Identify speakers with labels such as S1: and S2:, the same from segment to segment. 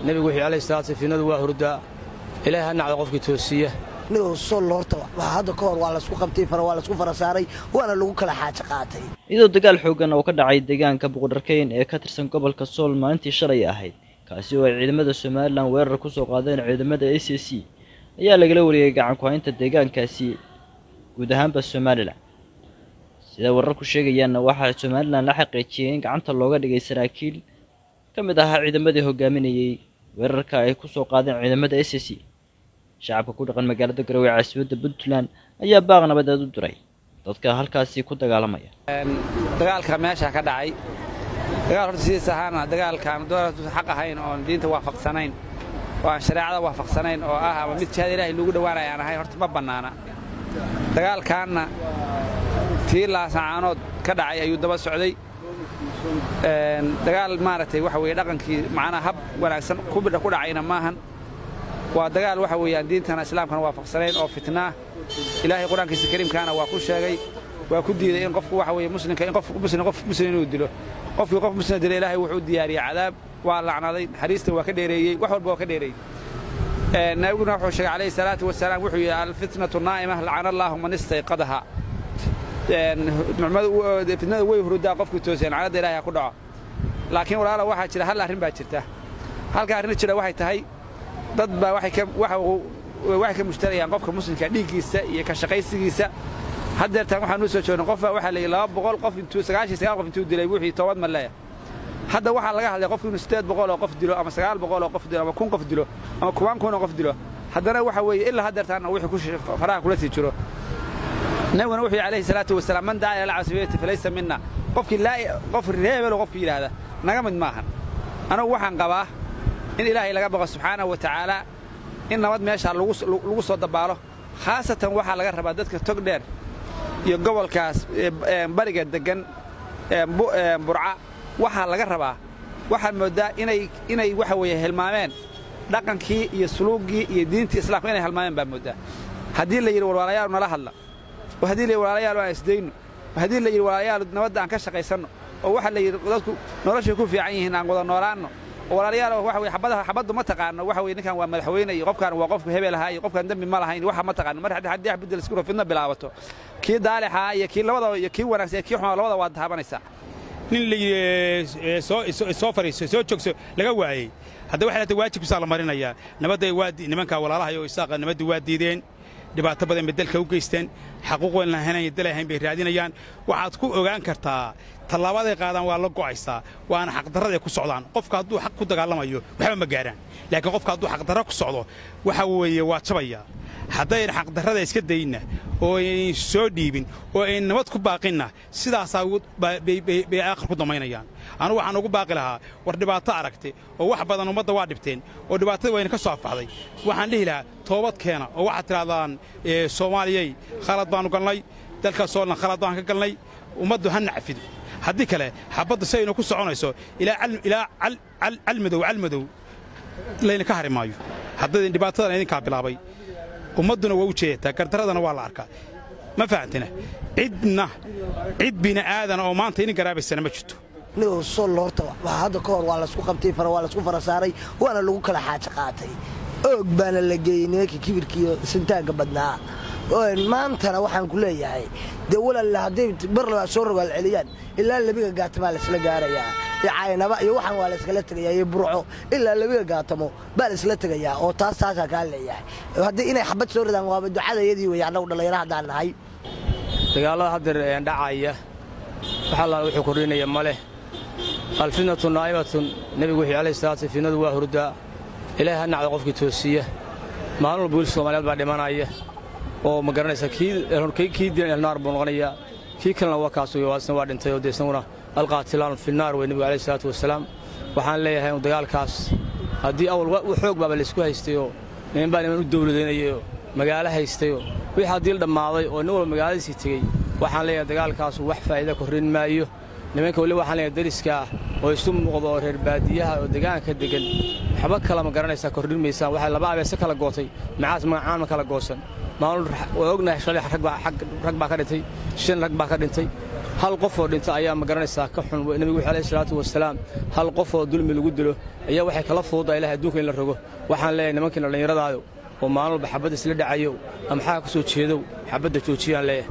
S1: nebigu wuxuu alayhi salaatu finnadu waa hurdaa ilaahay ha nacdo qofkii toosiya
S2: nigow sol horta hadda ka hor waa laysku qabtay fara waa laysku fara saaray waana lagu kala xaajo qaatay
S3: iyadoo dagaal xooggan oo ka dhacay deegaanka buqdharkayn ee ka tirsan gobolka sool maalintii shalay ahayd kaasi oo ay ciidamada somalilan weerar ku soo qaadeen ciidamada a c c ayaa lagala wariyey gacan ku-haynta deegaankaasi guud ahaanba somalilan sida wararku sheegayaanna waxaa somalilan la xaqiijiyey in gacanta looga dhigay saraakiil ka mid ahaa ciidamadii hogaaminayey weerarka ay ku soo qaadeen ciidamada a c c shacabka ku dhaqan magaalada garowe ee caasimadda puntland ayaa baaq nabadeed u diray dadka halkaasi ku dagaalamaya
S4: dagaalka meesha ka dhacay dagaal horta sidiis ahaana dagaalkaan dooratu xaq ahayn oon diinta waafaqsanayn oo aan shareecada waafaqsanayn oo ah ama mid jihaad ilaahay lagu dhowaanaya aan ahayn horta ma bannaana dagaalkaanna tii laasacaanood ka dhacay ayuu daba socday dagaal maaragtay waxa weeye dhaqankii macnaha hab wanaagsan ku dhacayna maahan waa dagaal waxa weeyaan diintana islaamkana waafaqsanayn oo fitnaa ilaahay qur-aankiisa kariimkaana waa ku sheegay waa ku diiday in qofku waxa weeye muslimka in qof muslim qof muslim inuu dilo qofkii qof muslim dilo ilaahay wuxuu diyaariyey cadaab waa lacnaday naxariista waa ka dheereeyey wax walba waa ka dheereeyey nabiguna wuxuu sheegay calayhi salaatu wasalaam wuxuu yidhi alfitnatu naa'ima lacana allaahu man istayqadaha fitnada way hurudaa qofkii tooseen lacnada ilaahay ha ku dhaco laakiin walaala waxaa jira hal arrin baa jirta halka arrin jira waxay tahay dad baa waxay ka mushtarayaan qofka muslimka dhiiggiisa iyo ka shaqaysigiisa haddeertaan waxaan u soo joogna qof baa waxaa la yidhi laba boqol qof intuu sagaashan sagaal qof intuu dilay wixii toobad ma leeya hadda waxaa laga hadlay qofku inuu siddeed boqol oo qof dilo ama sagaal boqol oo qof dilo ama kun qof dilo ama kubaan kun oo qof dilo haddana waxa weeye ilaa haddeertaanna wixii ku faraha kula sii jiro nabiguna wuxuu yidhi alayhi salaatu wasalaam man dacaa ila casabiyati falaysa minna qofkii laa qof reebelo qofki yidhaahda naga mid maahan anagu waxaan qabaa in ilaahay laga baqo subxaanahu wa tacaala in nabad meeshaa lagu soo dabaalo khaasatan waxaa laga rabaa dadka tog dheer iyo gobolkaas bariga deggan burca waxaa laga rabaa waxaad mooddaa inay waxa weeye hilmaameen dhaqankii iyo suluuggii iyo diintii islaamka inay hilmaameen baa mooddaa haddii la yidhi walwaalayaal nala hadla oo haddii la yidhi walaalayaal aan isdayno oo haddii la yidhi walaalayaal nabadda aan ka shaqaysanno oo waxaa la yidhi dadku noloshay ku fiican yihiin aan wada noolaanno oo walaalayaal waxa weye xabadaha xabaddu ma taqaano waxa weye ninkan waa madaxweyne iyo qofkan waa qofka hebel ahaa iyo qofkan dembi ma lahayn waxa ma taqaano mar haddii haddii bedel isku fidna bilaabato kii daalixaa iyo kii labada iyo kii wanaagsan iyo kii xumaa labada waad taabanaysaa
S5: nin la yidhi soo soo fariiso soo joogso laga waayey hadda waxay lahtay waajibkiisaa la marinayaa nabadday waa nimankaa walaalahay oo isaaqa nabadda waa diideen dhibaato badan bay dalka u geysteen xaquuq weyn lahayn dal ahayn bay raadinayaan waxaad ku ogaan kartaa tallaabaday qaadaan waa la go'aysaa waana xaqdarraday ku socdaan qofka hadduu xaq ku dagaalamayo waxba ma gaaraan laakiin qofka hadduu xaqdarra ku socdo waxa weeye waa jabaya haddayn xaqdarrada iska dayinna oo aynan soo dhiibin oo ayn nabad ku baaqinna sidaasaa bay aakhir ku damaynayaan anugu waxaan ugu baaqi lahaa war dhibaato aragtay oo wax badan ummadda waa dhibteen oo dhibaatada wayna ka soo afbaxday waxaan dhihi lahaa toobad keena oo waxaad tidhahdaan soomaaliyey khalad baannu galnay dalkaas oo dhan khalad baan ka galnay ummaddu ha nacfido haddii kale xabadda si aynu ku soconayso ilaa calmadow calmadow layna ka hari maayo haddaydin dhibaatadan idinkaa bilaabay ummadduna waa u jeedataa gardaradana waa la arkaa ma fahantina cidna cid bini'aadana oo maanta idin garaabaysana ma jirto
S2: nigow sol horta hadda ka hor waa laysku qabtay fara waa laysku fara saaray waana lagu kala xaajo qaatay oog baana la geeyey nimankii kibirkiiyo sintaagga badnaa maantana waxaan ku leeyahay dee walaalla hadday bar labaa soo rogaal celiyaan ilaa labiga gaatamaa laysla gaarayaa iyo caynaba iyo waxaan waa layskala tegayaa iyo burco ilaa labiga gaatamo baa laysla tegayaa oo taas taasaa kaa leeyahay haddii inay xabad soo ridaan waaba ducadayadii wey annagu dhallinyaro haddaan nahay
S1: dagaallada haddeer dhacaya wax allaala wuxuu kordhinaya ma leh alfitnatu naa'imatun nebigu wuxuu alayhi salaatu fitnadu waa hurdaa ilaahay ha nacdo qofkii toosiya maalin walba wiil soomaaliyeed baa dhimanaya oo ma garanaysa kii dilan elnaar buu noqonayaa kii kalena waa kaas wey waasna waa dhintay oo dee isaguna alqaatilaan finnaar wey nebigu alayhi salaatu wasalaam waxaan leeyahay inu dagaalkaas haddii awal xoog baaba laysku haystayoo niman baa niman u dawladaynayayoo magaalo haystayoo wixii haddii la dhammaaday oo nin walba magaaladiisii tegey waxaan leeyahay dagaalkaasu wax faa'iida korrin maayo nimanka weli waxaan leeyahay dariskaah oo isu muuqda oo reer baadiyaha oo degaanka deggan waxba kala ma garanaysaa kordhin maysaan waxay laba abeese kala gootay macaas magacaan ma kala goosan maalin waa ognahay shalay rag baa ka dhintay shan rag baa ka dhintay hal qof oo dhinta ayaa ma garanaysaa ka xun nebigu wuxuu alayhi salaatu wasalaam hal qof oo dulmi lagu dilo ayaa waxay kala fududaa ilahay adduunka in la rogo waxaan leeyahay nimankiina dhallinyaradaado oo maalin walba xabadda isla dhacayo ama xaga ka soo jeedow xabadda joojiyaan leeyahay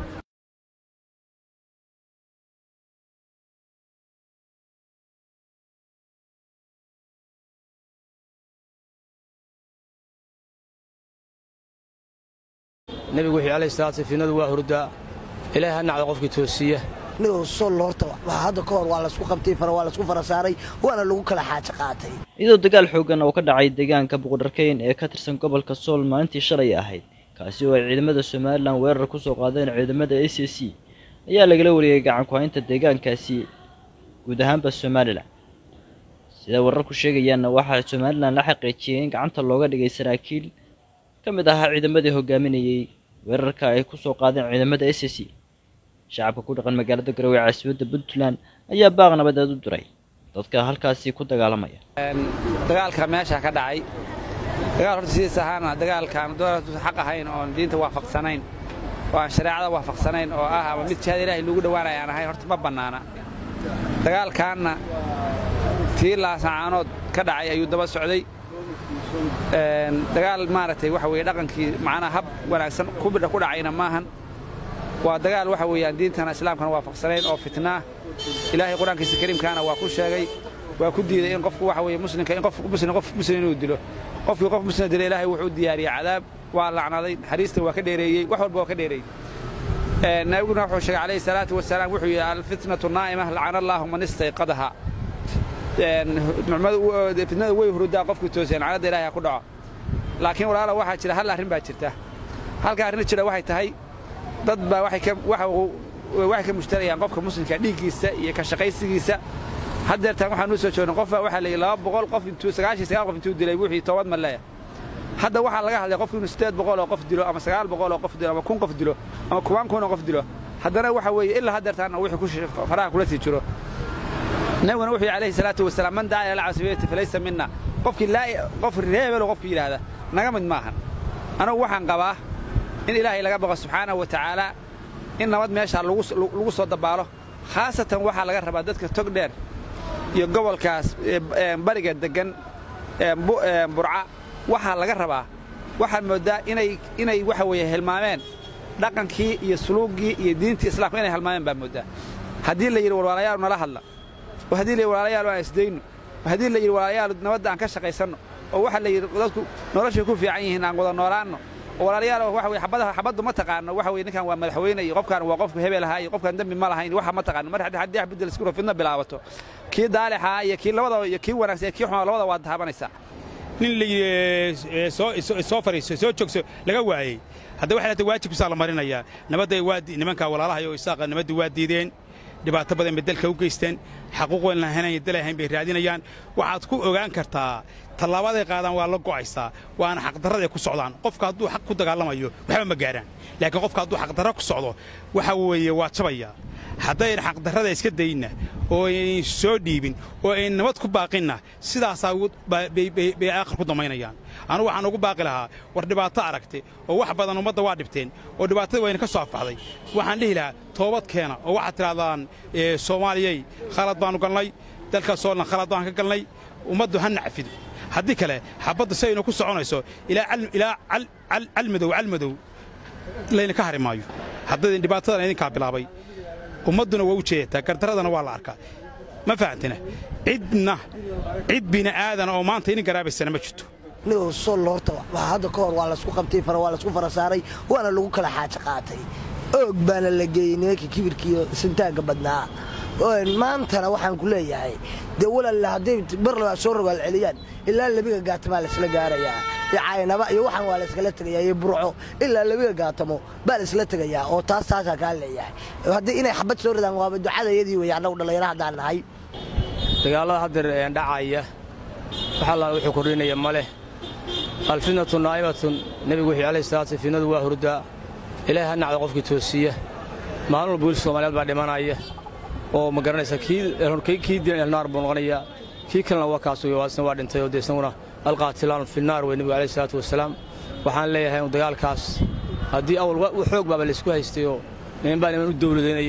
S1: nebigu wuxuu alayhi salaatu finnadu waa hurdaa ilaahay ha nacdo qofkii toosiya
S2: nigow sol horta waxaa hadda ka hor waa laysku qabtay fara waa laysku fara saaray waana lagu kala xaajo qaatay
S3: iyadoo dagaal xooggan oo ka dhacay deegaanka buqdharkeyn ee ka tirsan gobolka sool maalintii shalay ahayd kaasi oo ay ciidamada somalilan weerar ku soo qaadeen ciidamada a c c ayaa lagala wariyey gacan ku-haynta deegaankaasi guud ahaanba somalilan sida wararku sheegayaanna waxaa somalilan la xaqiijiyey in gacanta looga dhigay saraakiil ka mid ahaa ciidamadii hogaaminayey weerarka ay ku soo qaadeen ciidamada a c c shacabka ku dhaqan magaalada garowe ee caasimadda puntland ayaa baaq nabadeed u diray dadka halkaasi ku dagaalamaya
S4: dagaalka meesha ka dhacay dagaal horta sidiis ahaana dagaalkaan dooratu xaq ahayn oon diinta waafaqsanayn oo aan shareecada waafaqsanayn oo ah ama mid jihaad ilaahay lagu dhowaanaya aan ahayn horta ma bannaana dagaalkaanna tii laasacaanood ka dhacay ayuu daba socday dagaal maaragtay waxa weeye dhaqankii macnaha hab wanaagsan ku dhacayna maahan waa dagaal waxa weeyaan diintana islaamkana waafaqsanayn oo fitnaa ilaahay qur-aankiisa kariimkaana waa ku sheegay waa ku diiday in qofku waxa weeye muslimka in qof muslim qof muslim inuu dilo qofkii qof muslim dilo ilaahay wuxuu diyaariyey cadaab waa lacnaday naxariista waa ka dheereeyey wax walba waa ka dheereeyey nabiguna wuxuu sheegay calayhi salaatu wasalaam wuxuu yidhi alfitnatu naa'ima lacana allaahu man istayqadaha fitnada way hurudaa qofkii tooseen canadda ilahay ha ku dhaco laakiin walaala waxaa jira hal arrin baa jirta halka arrin jira waxay tahay dad baa waxay ka mushtarayaan qofka muslimka dhiiggiisa iyo ka shaqaysigiisa haddeertaan waxaan u soo joogna qof baa waxaa la yidhi laba boqol qof intuu sagaashan sagaal qof intuu dilay wixii toobad ma leeya hadda waxaa laga hadlay qofku inuu siddeed boqol oo qof dilo ama sagaal boqol oo qof dilo ama kun qof dilo ama kubaan kun oo qof dilo haddana waxa weeye ilaa haddeertaanna wixii faraha kula sii jiro nabiguna wuxuu yidhi alayhi salaatu wasalaam man dacaa ila casabiyati falaysa minna qofkii laa qof reebelo qofki yidhaahda naga mid maahan anagu waxaan qabaa in ilaahay laga baqo subxaanahu wa tacaala in nabad meeshaa lagu soo dabaalo khaasatan waxaa laga rabaa dadka tog dheer iyo gobolkaas bariga deggan burca waxaa laga rabaa waxaad mooddaa inay waxa weeye hilmaameen dhaqankii iyo suluuggii iyo diintii islaamka inay hilmaameen baa mooddaa haddii la yidhi walwaalayaalu nala hadla oo haddii la yidhi walaalayaalu aan isdayno oo haddii la yidhi walaalayaalu nabadda aan ka shaqaysanno oo waxaa la yidhi dadku noloshay ku fiican yihiin aan wada noolaanno oo walaalayaal waxa weye xabadaha xabaddu ma taqaano waxa weye ninkan waa madaxweyne iyo qofkan waa qofku hebel ahaa iyo qofkan dembi ma lahayn waxa ma taqaano mar haddii haddii bedel isku fidna bilaabato kii daalixaa iyo kii labada iyo kii wanaagsan iyo kii xumaa labada waad taabanaysaa
S5: nin la soo fariiso soo joogso laga waayey hadda waxay laatay waajibkiisaa la marinayaa nabadday waa nimankaa walaalahay oo isaaqa nabaddu waa diideen dhibaato badan bay dalka u geysteen xaquuq weyn lahayn dal ahayn bay raadinayaan waxaad ku ogaan kartaa tallaabaday qaadaan waa la go'aysaa waana xaqdarraday ku socdaan qofka hadduu xaq ku dagaalamayo waxba ma gaaraan laakiin qofka hadduu xaqdarra ku socdo waxa weeye waa jabaya haddayn xaqdarrada iska dayinna oo ayn soo dhiibin oo ayn nabad ku baaqinna sidaasaa bay aakhir ku damaynayaan anugu waxaan ugu baaqi lahaa war dhibaato aragtay oo wax badan ummadda waa dhibteen oo dhibaatada wayna ka soo afbaxday waxaan dhihi lahaa toobad keena oo waxaad tidhahdaan soomaaliyey khalad baannu galnay dalkaasoo dhan khalad baan ka galnay ummaddu ha nacfido haddii kale xabadda si aynu ku soconayso ilaa calmadow calmadow layna ka hari maayo haddaydin dhibaatadan idinkaa bilaabay ummadduna waa u jeedataa gardaradana waa la arkaa ma fahantina cidna cid bini'aadana oo maanta idin garaabaysana ma jirto
S2: nigow sol horta waxaa hadda ka hor waa laysku qabtay fara waa laysku fara saaray waana lagu kala xaajo qaatay oog baana la geeyey nimanka kibirkiiyo sintaagga badnaa maantana waxaan ku leeyahay dee walaalla hadday bar labaa soo rogaal celiyaan ilaa labiga gaatamaa laysla gaarayaa iyo caynaba iyo waxaan waa layskala tegayaa iyo burco ilaa labiga gaatamo baa laysla tegayaa oo taas taasaa kaa leeyahay haddii inay xabad soo ridaan waaba ducadayadii wey annagu dhallinyaro haddaan nahay
S1: dagaallada haddeer dhacaya wax alla wuxuu kordhinaya ma leh alfitnatu naa'imatun nebigu wuxuu alayhi salaatu fitnadu waa hurdaa ilaahay ha nacdo qofkii toosiya maalin walba wiil soomaaliyeed baa dhimanaya oo ma garanaysa kii dilan elnaar buu noqonayaa kii kalena waa kaas wey isna waa dhintay oo dee isaguna alqaatilaan finnaar wey nebigu alayhi salaatu wasalaam waxaan leeyahay inu dagaalkaas haddii awal xoog baaba laysku haystayoo niman baa niman u dawladaynayayoo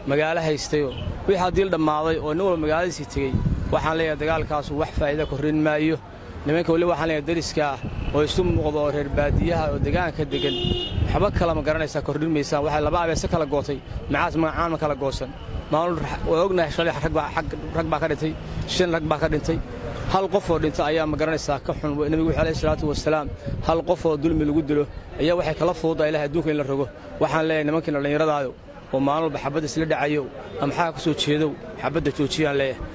S1: magaalo haystayoo wixii haddii la dhammaaday oo nin walba magaaladiisii tegey waxaan leeyahay dagaalkaasu wax faa'iida korrin maayo nimanka weliba waxaan leeyahay dariska ah oo isu muuqda oo reer baadiyaha oo degaanka deggan waxba kala ma garanaysaa kordhin maysaan waxay laba abeese kala gootay macaas magacaan ma kala goosan maalin waa ognahay shalay rag baa ka dhintay shan rag baa ka dhintay hal qof oo dhinta ayaa ma garanaysaa ka xun nebigu wuxuu alayhi salaatu wasalaam hal qof oo dulmi lagu dilo ayaa waxay kala fududaa ilahay adduunka in la rogo waxaan leeyahay nimankii dhallinyaradaayo oo maalin walba xabadda isla dhacayo ama maxaa ka soo jeedow xabadda joojiyaan leeyahay